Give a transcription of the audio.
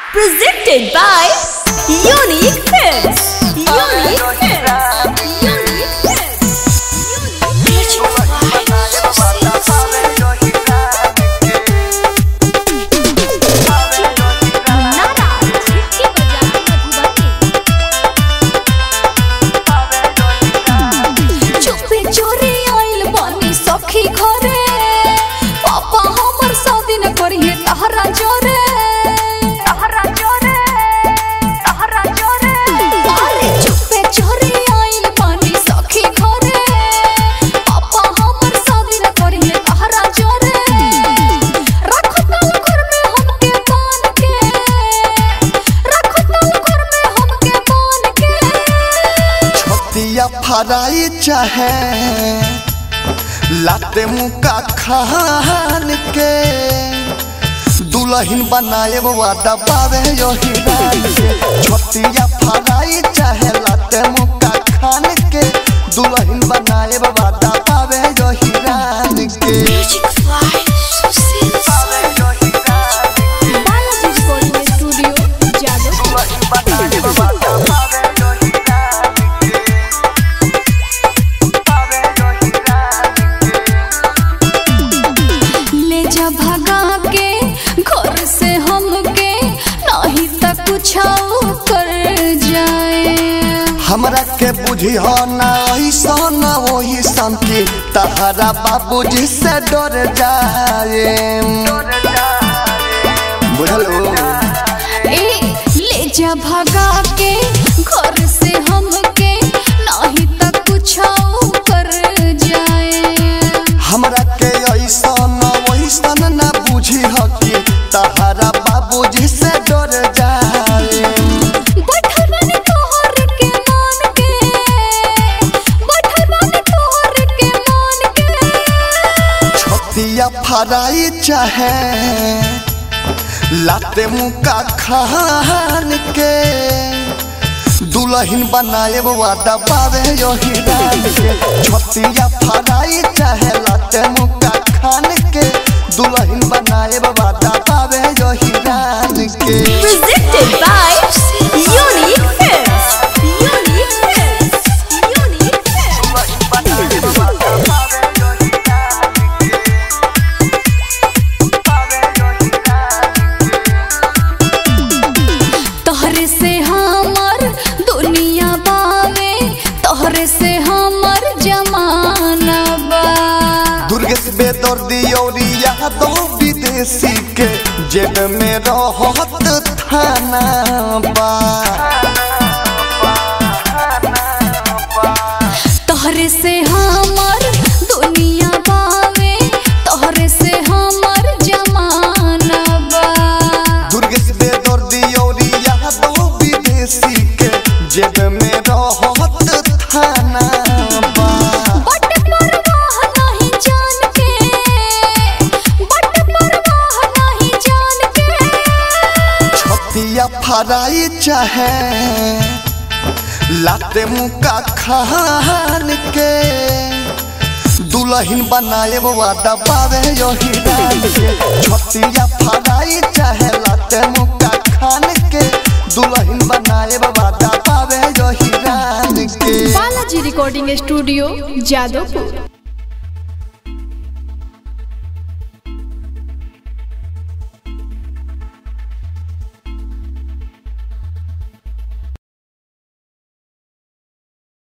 Presented by Unique Films. Unique Films. Unique चुपे चोरी आइल बानी सखी घरे पापा हमर शादी न करिए तहरा जोरे तहरा जोरे तहरा जोरे अरे चुपे चोरी आइल बानी सखी घरे पापा हमर शादी न करिए तहरा जोरे रखो तल घर में हमके बांध के रखो तल घर में हमके बांध के छतिया फराई चाहे लाते मुका खान के दुल्हन बनाए वादा पावे यो हिरान के छतिया फराई चाहे लाते मुका खान के दुल्हन बनाए वादा पावे यो हिरान के बालाजी रिकॉर्डिंग स्टूडियो जादव ले जा भगा के घर से हमके नहीं तक कुछ कर जाए हमरा के बुझी हो ना ऐसा ना वही शांति तहरा बाबूजी से डर जाए बुझलो ए ले जा भगा के घर से हमके नहीं तक कुछ कर जाए हमरा के ऐसा ना वैसा ना बुझी हो कि तहरा बाबूजी से डर जाए बैठल तोहर के मान के बैठल तोहर के मान के छतिया फराई चाहे लाते मुका खान के दुल्हन बनाए वादा पावे यो हिरान के छतिया फराई चाहे लाते मुका खान के दुल्हन बनाए वादा पावे यो हिरान के presented by Unique Films. Unique Films. Unique Films. तोहरे से हमर दुनिया बावे तोहरे से हमर जमाना बा दुर्गेश बेदर्दी और यादव विदेशी के जेब में रहत थाना बा तोहरे से हमर दुनिया बावे तोहरे से हमर जमाना बा दुर्गेश बेदर्दी और यादव विदेशी के जेब में रहत थाना बा बट परवाह नहीं जान के बट परवाह नहीं जान के छतिया फराई चाहे लाते मुका खान के दुल्हन बनाए वादा पावे यो हिरान के छतिया फराई चाहे लाते मुका खान के दुल्हन बनाए वादा पावे यो हिरान के बालाजी रिकॉर्डिंग स्टूडियो जादवपुर